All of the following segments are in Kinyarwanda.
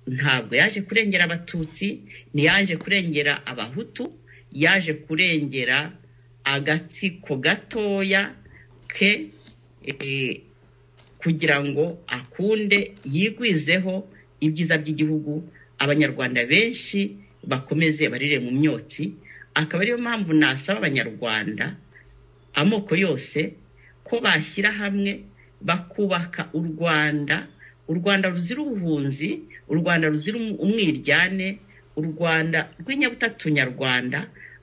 ntabwo yaje kurengera abatutsi ntiyaje kurengera abahutu yaje kurengera agatsiko gatoya ke kugira ngo akunde yigwizeho ibyiza by'igihugu abanyarwanda benshi bakomeze barire mu myotsi akaba ariyo mpamvu nasaba abanyarwanda amoko yose ko bashyira hamwe bakubaka u rwanda u rwanda ruzira ubuhunzi u rwanda ruzira umwiryane u rwanda rw'inyabutatu nyarwanda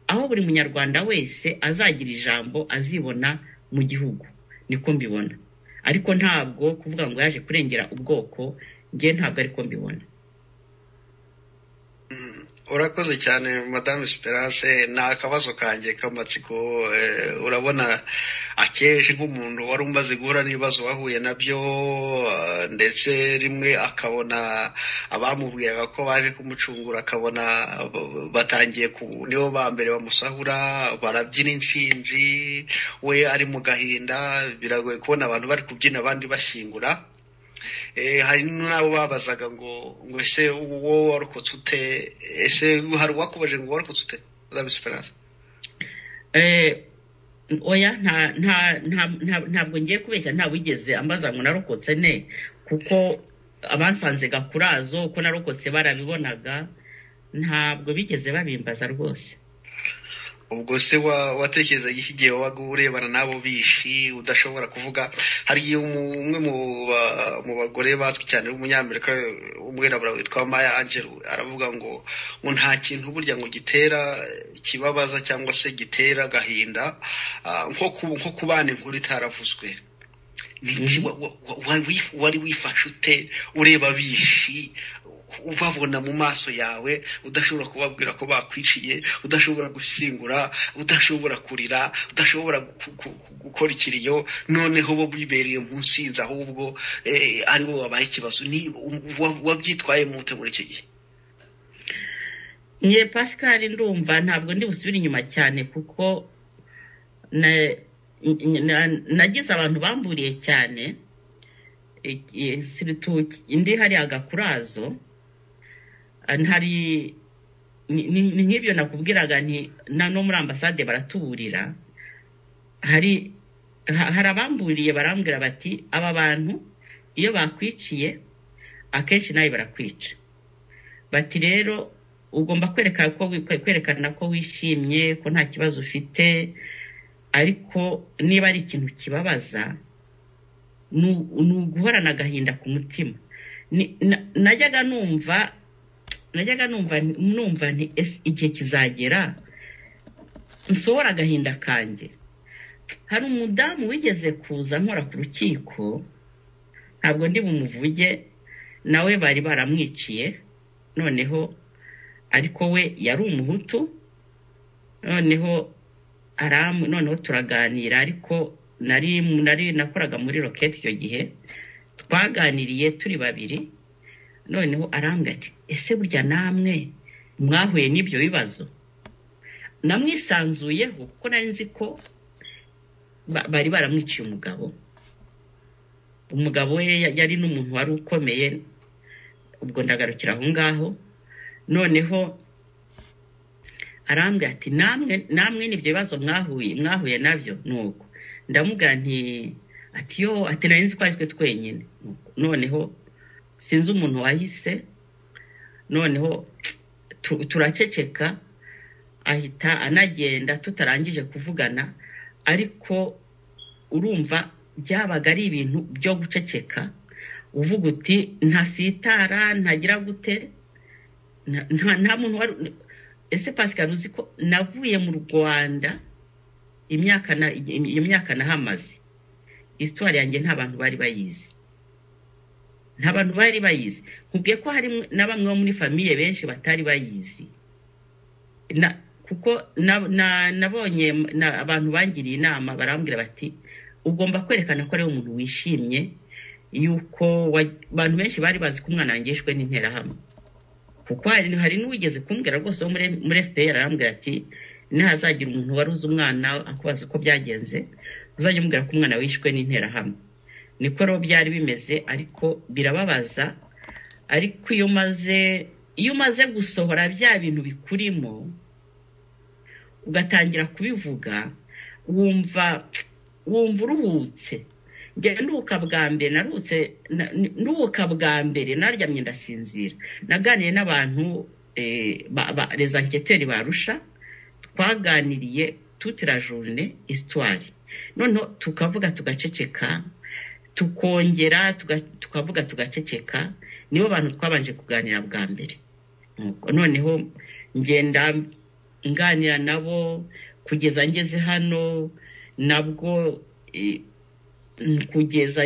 aho buri munyarwanda wese azagira ijambo azibona mu gihugu niko mbibona ariko ntabwo kuvuga ngo yaje kurengera ubwoko nge ntabwo ariko mbibona urakoze cyane madame esperance ni akabazo kanjye k'amatsiko urabona akenshi nk'umuntu wari umaze guhura n'ibibazo wahuye nabyo ndetse rimwe akabona abamubwiraga ko baje kumucungura akabona batangiye nibo ba mbere bamusahura barabyina insinzi we ari mu gahinda biragoye kubona abantu bari kubyina abandi bashyingura hari n'abo babazaga ngo ngo ese uwo warokotse ute ese hari uwakubaje ngo warokotse ute madame esperance oya ntabwo ngiye kubeshya nta wigeze ambaza ngo narokotse ne kuko abansanze gakurazo ko narokotse barabibonaga ntabwo bigeze babimbaza rwose ubwo se watekerezaga iki gihe wabaga urebana n'abo bishi udashobora kuvuga hari igihe umwe mu bagore bazwi cyane w'umunyamerika umwirabura witwa maya angelo aravuga ngo ngo nta kintu burya ngo gitera kibabaza cyangwa se gitera agahinda nko kubana inkuru itaravuzwe wari wifashe ute ureba bishi ubabona mu maso yawe udashobora kubabwira ko bakwiciye udashobora gushyingura udashobora kurira udashobora gukora ikiriyo noneho bo bibereye munsi y'inzu ahubwo aribo wabaye ikibazo wabyitwaye mute muri icyo gihe nye pascal ndumva ntabwo ndi busubire inyuma cyane kuko nagize abantu bamburiye cyane indi hariya gakurazo hari ni nk'ibyo nakubwiraga no muri ambasade baratuburira hari abamburiye barambwira bati aba bantu iyo bakwiciye akenshi nawe barakwica bati rero ugomba kwerekana ko wishimye ko nta kibazo ufite ariko niba ari ikintu kibabaza ni uguhorana agahinda ku mutima najyaga numva najyaga numva igihe kizagera nsohora agahinda kanjye hari umudamu wigeze kuza nkora ku rukiko ntabwo ndi bumuvuge nawe bari baramwiciye noneho ariko we yari umuhutu noneho noneho turaganira ariko nari nakoraga muri roketi icyo gihe twaganiriye turi babiri noneho arambwira ati ese burya namwe mwahuye n'ibyo bibazo namwisanzuyeho kuko nari nzi ko bari baramwiciye umugabo umugabo we yari n'umuntu wari ukomeye ubwo ndagarukira aho ngaho noneho arambwira ati namwe n'ibyo bibazo mwahuye mwahuye nabyo ni uko ndamubwira nti ati yo ati nari nzi ko ari twe twenyine noneho sinzi umuntu wahise noneho turaceceka ahita anagenda tutarangije kuvugana ariko urumva byabaga ari ibintu byo guceceka uvuga uti ntasitara ntagira gute nta muntu wari ese pascal uzi ko navuye mu rwanda imyaka nahamaze isitwari yanjye nta bantu bari bayizi nta bantu bari bayizi nkubwiye ko hari na bamwe bo muri famiye benshi batari bayizi kuko nabonye abantu bangiriye inama barambwira bati ugomba kwerekana ko ari umuntu wishimye yuko abantu benshi bari bazi ko umwana wangijwe n'interahamwe kuko hari n'uwigeze kumbwira rwose wo muri fpr arambwira ati ntihazagira umuntu wari uzi umwana akubaza uko byagenze uzajya umubwira ko umwana wishwe n'interahamwe niko rero byari bimeze ariko birababaza ariko iyo umaze iyo umaze gusohora bya bintu bikurimo ugatangira kubivuga wumva wumva uruhutse nduka bwa mbere narutse nduka bwa mbere naryamye ndasinzira naganiye n'abantu rezanketeri barusha twaganiriye tutirajurune isitwari noneho tukavuga tugaceceka tukongera tukavuga tugaceceka nibo bantu twabanje kuganira bwa mbere noneho ngenda nganira nabo kugeza ngeze hano nabwo kugeza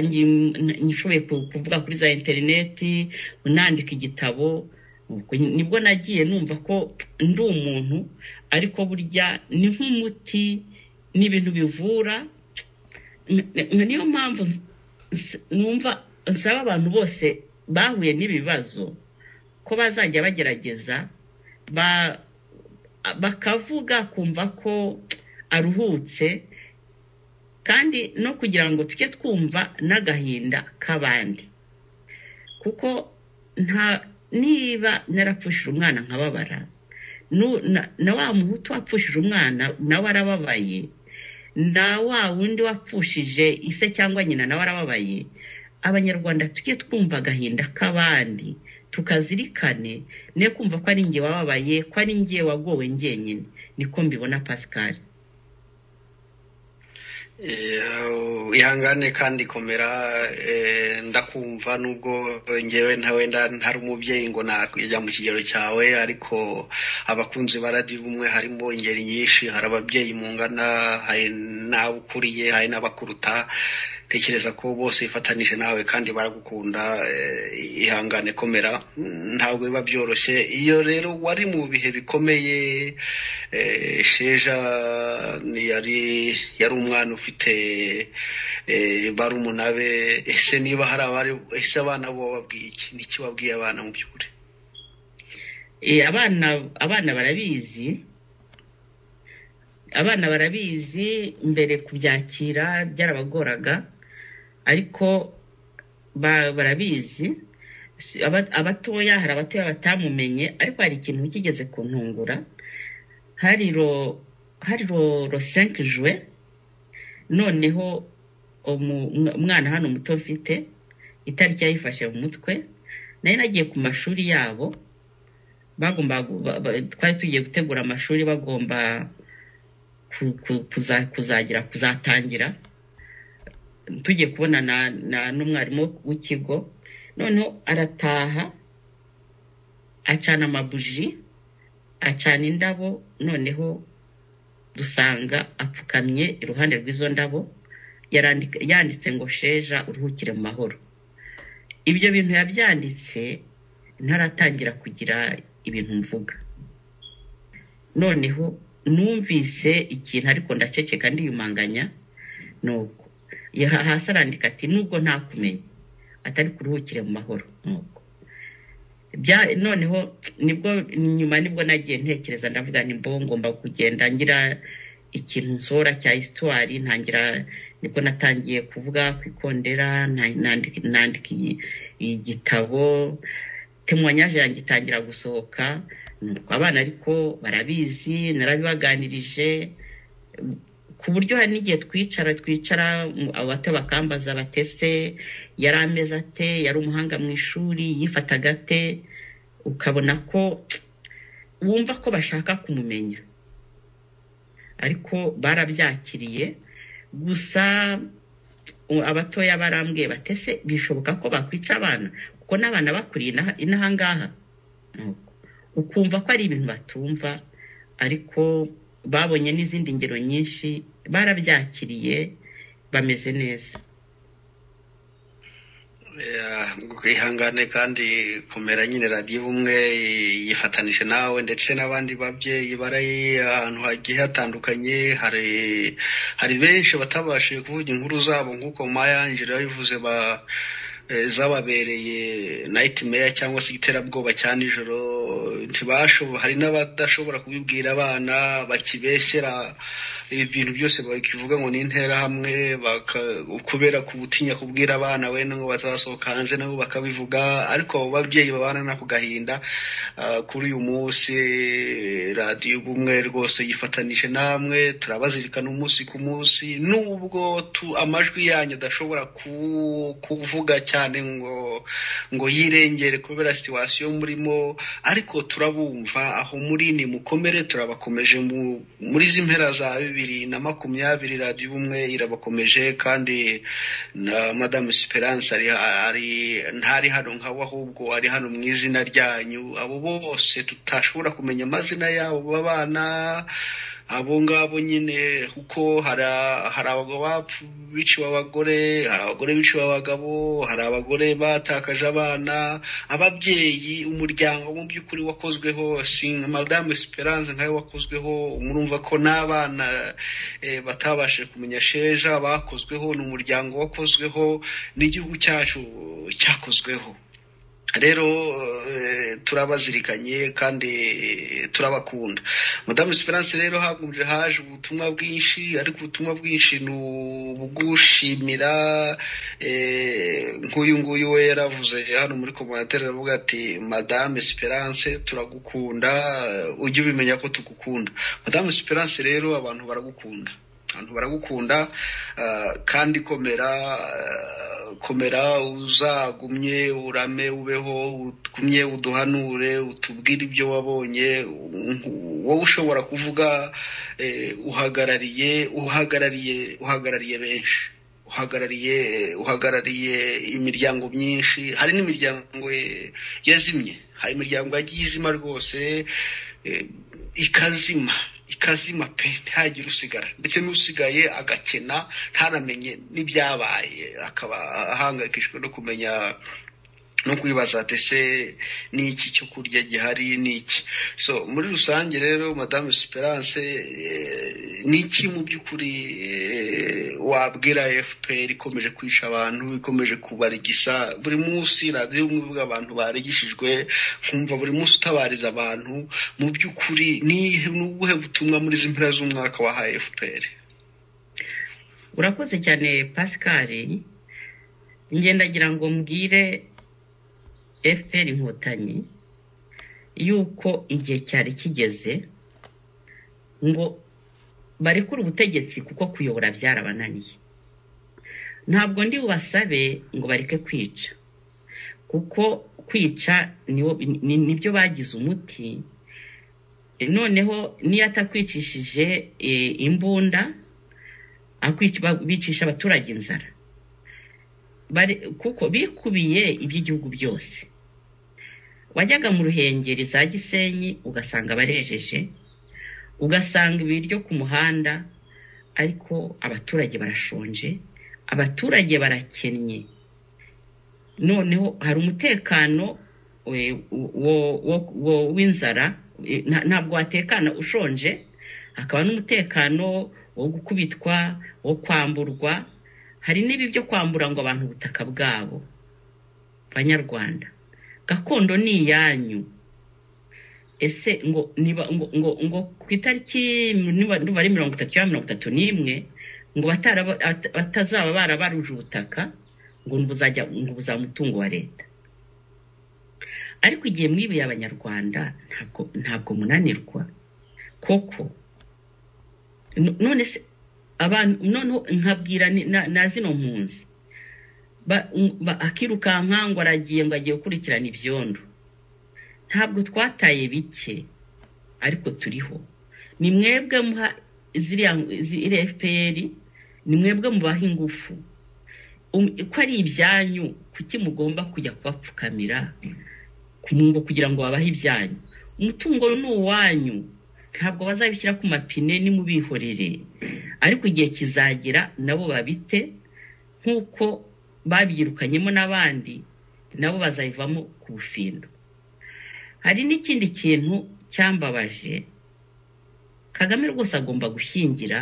nshoboye kuvuga kuri za interineti nandika igitabo nibwo nagiye numva ko ndi umuntu ariko burya ni nk'umuti ni ibintu bivura niyo mpamvu numva nsaba abantu bose bahuye n'ibibazo ko bazajya bagerageza bakavuga kumva ko aruhutse kandi no kugira ngo tujye twumva n'agahinda k'abandi kuko nta niba narapfushije umwana nkababara na wa muhutu wapfushije umwana nawe arababaye na wa wundi wapfushije ise cyangwa nyina nawe arababaye abanyarwanda tujye twumva agahinda k'abandi tukazirikane ne kumva ko ari nge wababaye ko ari nge wagowe ngenyine niko mbibona pascal ihangane kandi komera ndakumva nubwo ngewe nta wenda ntari umubyeyi ngo nakujya mu kigero cyawe ariko abakunzi baradi bumwe harimo ingeri nyinshi hari ababyeyi mungana hari n'abo ukuriye hari n'abakuruta tekereza ko bose bifatanije nawe kandi baragukunda ihangane komera ntabwo biba byoroshye iyo rero wari mu bihe bikomeye sheja yari yari umwana ufite barumuna be ese niba hari abari ese abana bo babwiye iki niki wabwiye abana mu by'ukuri abana abana barabizi abana barabizi mbere kubyakira byarabagoraga ariko barabizi abatoya hari abatoya batamumenye ariko hari ikintu kigeze kuntungura hari ro hari ro senke jwe noneho umwana hano muto mfite itariki yayifashe mu mutwe nari nagiye ku mashuri yabo bagomba twari tugiye gutegura amashuri bagomba kuzagira kuzatangira tugiye kubona n'umwarimu w'ikigo noneho arataha acana amabuji acana indabo noneho dusanga apfukamye iruhande rw'izo ndabo yanditse ngo sheja uruhukire mu mahoro ibyo bintu yabyanditse ntaratangira kugira ibintu mvuga noneho numvise ikintu ariko ndaceceka ndiyumanganya nuko hasi arandika ati nubwo ntakumenya atari kuruhukire mu mahoro nuko noneho nibwo nyuma nibwo nagiye ntekereza ndavuga nimba ngomba kugenda ngira ikintu nsohora cya isitwari ntangira nibwo natangiye kuvuga ku ikondera nandika igitabo temwanyaje yanjye itangira gusohoka abana ariko barabizi narabibaganirije ku buryo hari n'igihe twicara twicara abato bakambaza batese yari ameze ate yari umuhanga mu ishuri yifataga ate ukabona ko wumva ko bashaka kumumenya ariko barabyakiriye gusa abatoya barambwiye batese bishoboka ko bakwica abana kuko n'abana bakuriye inaha ngaha ukumva ko ari ibintu batumva ariko babonye n'izindi ngero nyinshi barabyakiriye bameze neza ihangane kandi kumera nyine radiyo umwe yifatanije nawe ndetse n'abandi babyeyi baraye ahantu hagiye hatandukanye hari hari benshi batabashije kuvuga inkuru zabo nk'uko mayanjire yabivuze ba zababereye nayiti meya cyangwa se iterabwoba cya nijoro hari n'abadashobora kubibwira abana bakibeshyera ibi bintu byose bakivuga ngo ni interahamwe kubera gutinya kubwira abana we ngo batazasohoka hanze nabo bakabivuga ariko abo babyeyi babana n'ako gahinda kuri uyu munsi radiyo ubumwe rwose yifatanije namwe turabazirikana umunsi ku munsi nubwo amajwi yanyu adashobora kuvuga cyane ngo ngo yirengere kubera situwasiyo murimo ariko turabumva aho muri ni mukomere turabakomeje muri izi mpera za bibiri na makumyabiri radiyo ubumwe irabakomeje kandi na madamu esperance ntari hano nk'abo ahubwo ari hano mu izina ryanyu abo bose tutashobora kumenya amazina yabo babana abo ngabo nyine kuko hari abagabo biciwe abagore hari abagore biciwe abagabo hari abagore batakaje abana ababyeyi umuryango mu by'ukuri wakozweho madamu esperance nkayo wakozweho murumva ko n'abana batabashije kumenya sheja bakozweho ni umuryango wakozweho n'igihugu cyacu cyakozweho rero turabazirikanye kandi turabakunda madamu esperance rero hagumbye haje ubutumwa bwinshi ariko ubutumwa bwinshi ni ubugushimira nk'uyu nguyu we yaravuze hano muri komantere aravuga ati madamu esperance turagukunda ujye ubimenya ko tugukunda madamu esperance rero abantu baragukunda abantu baragukunda kandi komera komera uzagumye urame ubeho ugumye uduhanure utubwire ibyo wabonye wowe ushobora kuvuga uhagarariye uhagarariye uhagarariye benshi uhagarariye uhagarariye imiryango myinshi hari n'imiryango yazimye hari imiryango yagiye izima rwose ikazima ikazima pe ntihagire usigara ndetse n'usigaye agakena ntanamenye n'ibyabaye akaba ahangayikishijwe no kumenya no kwibaza ndetse n'iki cyo kurya gihari n'iki so muri rusange rero madamu esperance n'iki mu by'ukuri wabwira fpr ikomeje kwica abantu ikomeje kubarigisa buri munsi radiyo umwe abantu barigishijwe nkumva buri munsi utabariza abantu mu by'ukuri ni ubuhe butumwa muri izi mpera z'umwaka wahaye fpr urakoze cyane pascal ngendagira ngo mbwire fpr inkotanyi yuko igihe cyari kigeze ngo barekure ubutegetsi kuko kuyobora byarabananiye ntabwo ndi bubasabe ngo bareke kwica kuko kwica nibyo bagize umuti noneho n'iyo atakwicishije imbunda bicisha abaturage inzara kuko bikubiye iby'igihugu byose wajyaga mu ruhengeri za gisenyi ugasanga barejeje ugasanga ibiryo ku muhanda ariko abaturage barashonje abaturage barakennye noneho hari umutekano w'inzara ntabwo watekana ushonje hakaba n'umutekano wo gukubitwa wo kwamburwa hari n'ibi byo kwambura ngo abantu ubutaka bwabo banyarwanda gakondo ni iyanyu ese ngo ngo ngo ku itariki nibare mirongo itatu ya mirongo itatu n'imwe ngo batazaba barabaruje ubutaka ngo ngo buzaba umutungo wa leta ariko igihe mwibiye abanyarwanda ntabwo ntabwo munanirwa koko none se abantu noneho nkabwira na zino mpunzi akirukanka ngo aragiye ngo agiye gukurikirana ibyondo ntabwo twataye bike ariko turiho ni mwebwe muha ziriya fpr ni mwebwe mubaha ingufu ko ari ibyanyu kuki mugomba kujya kubapfukamira ngo kugira ngo babahe ibyanyu umutungo ni uwanyu ntabwo bazabishyira ku mapine nimubihorere ariko igihe kizagera nabo babite nk'uko babyirukanyemo n'abandi nabo bazayivamo ku bufindo hari n'ikindi kintu cyambabaje kagame rwose agomba gushyingira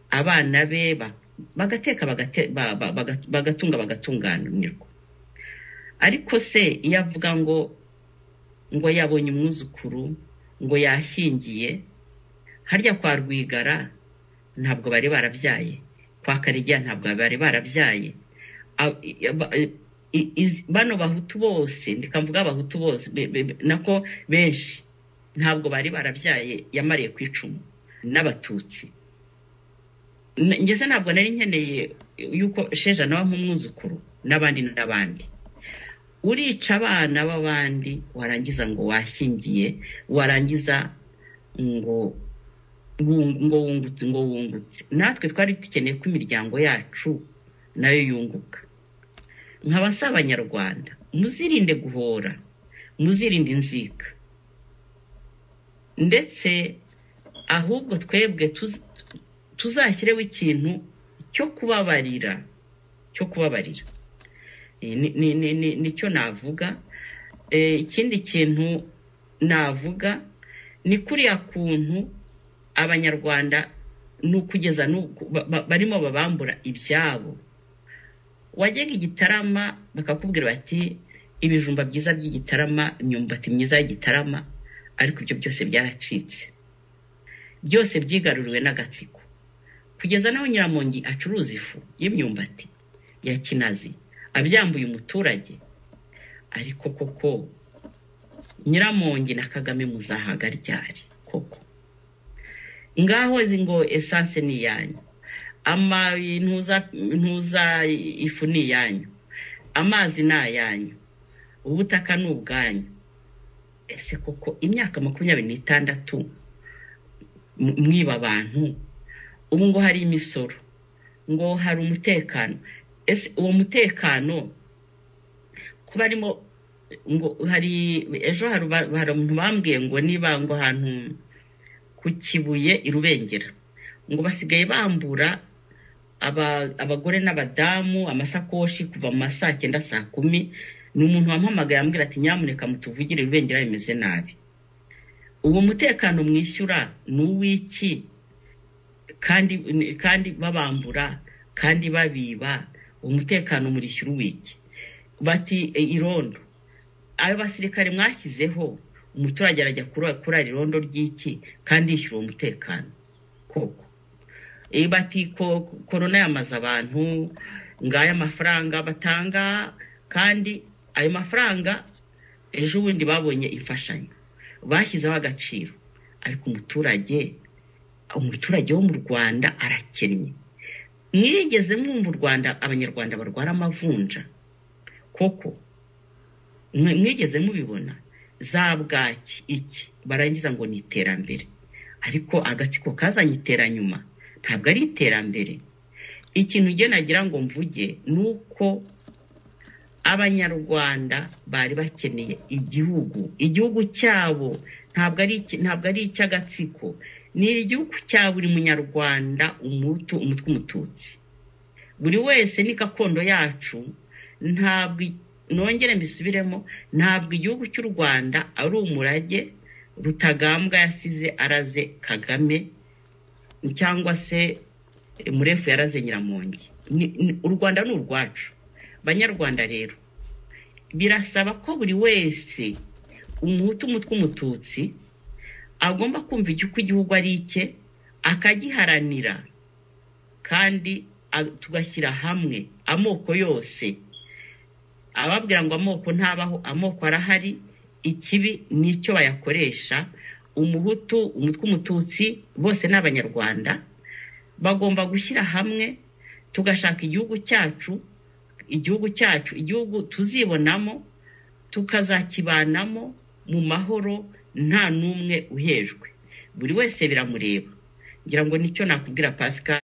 abana be bagateka bagatunga bagatunganirwa ariko se iyo avuga ngo ngo yabonye umwuzukuru ngo yashyingiye harya kwa rwigara ntabwo bari barabyaye kwa karigira ntabwo bari barabyaye bano bahutu bose ndikamvuga abahutu bose nako benshi ntabwo bari barabyaye yamariye ku icumu n'abatutsi ngeze ntabwo nari nkeneye yuko sheja nawe nk'umwuzukuru n'abandi n'abandi urica abana b'abandi warangiza ngo washyingiye warangiza ngo ngo wungutse ngo wungutse natwe twari dukeneye ko imiryango yacu nayo yunguka nkaba si abanyarwanda muzirinde guhora muzirinde inzika ndetse ahubwo twebwe tuzashyireho ikintu cyo kubabarira cyo kubabarira nicyo navuga ikindi kintu navuga ni kuriya kuntu abanyarwanda ni ukugeza barimo babambura ibyabo wajyaga igitarama bakakubwira bati ibijumba byiza by'igitarama imyumbati myiza y'igitarama ariko ibyo byose byaracitse byose byigaruriwe n'agatsiko kugeza naho nyiramongi acuruza ifu y'imyumbati ya kinazi abyambuye umuturage ariko koko nyiramongi na kagame muzahagaryari koko ngaho izi ngo esanse ni iyanyu ntuza ifu ni iyanyu amazi ni ayanyu ubutaka ni ubwanyu ese koko imyaka makumyabiri n'itandatu mwiba abantu ubu ngo hari imisoro ngo hari umutekano ese uwo mutekano kuba arimo ngo hari ejo hari abantu bambwiye ngo niba ngo ahantu ku kibuye i rubengera ngo basigaye bambura abagore n'abadamu amasakoshi kuva mu ma saa cyenda saa kumi ni umuntu wampamagaye ambwira ati nyamuneka mutuvugire rubengera bimeze nabi uwo mutekano mwishyura ni uw'iki kandi kandi babambura kandi babiba umutekano murishyura uw'iki bati irondo ayo basirikare mwashyizeho umuturage arajya kurara irondo ry'iki kandi yishyura uwo mutekano koko bati korona yamaze abantu ngaya amafaranga batanga kandi ayo mafaranga ejo bundi babonye imfashanyo bashyizeho agaciro ariko umuturage umuturage wo mu rwanda arakennye mwigeze mwumva u rwanda abanyarwanda barwara amavunja koko mwigeze mubibona za bwaki iki barangiza ngo ni iterambere ariko agatsiko kazanye iteranyuma ntabwo ari iterambere ikintu nagira ngo mvuge ni uko abanyarwanda bari bakeneye igihugu igihugu cyabo ntabwo ari icy'agatsiko ni igihugu cya buri munyarwanda umutu umutwe umututsi buri wese ni gakondo yacu ntabwo nongere mbisubiremo ntabwo igihugu cy'u rwanda ari umurage rutagambwa yasize araze kagame cyangwa se murefu yaraze nyiramongi u rwanda ni urwacu banyarwanda rero birasaba ko buri wese umuhutu umutwe umututsi agomba kumva igihugu igihugu ari icye akagiharanira kandi tugashyira hamwe amoko yose ababwira ngo amoko ntabaho amoko arahari ikibi nicyo bayakoresha umuhutu umutwe umututsi bose ni abanyarwanda bagomba gushyira hamwe tugashaka igihugu cyacu igihugu cyacu igihugu tuzibonamo tukazakibanamo mu mahoro nta n'umwe uhejwe buri wese biramureba ngira ngo nicyo nakubwira pascal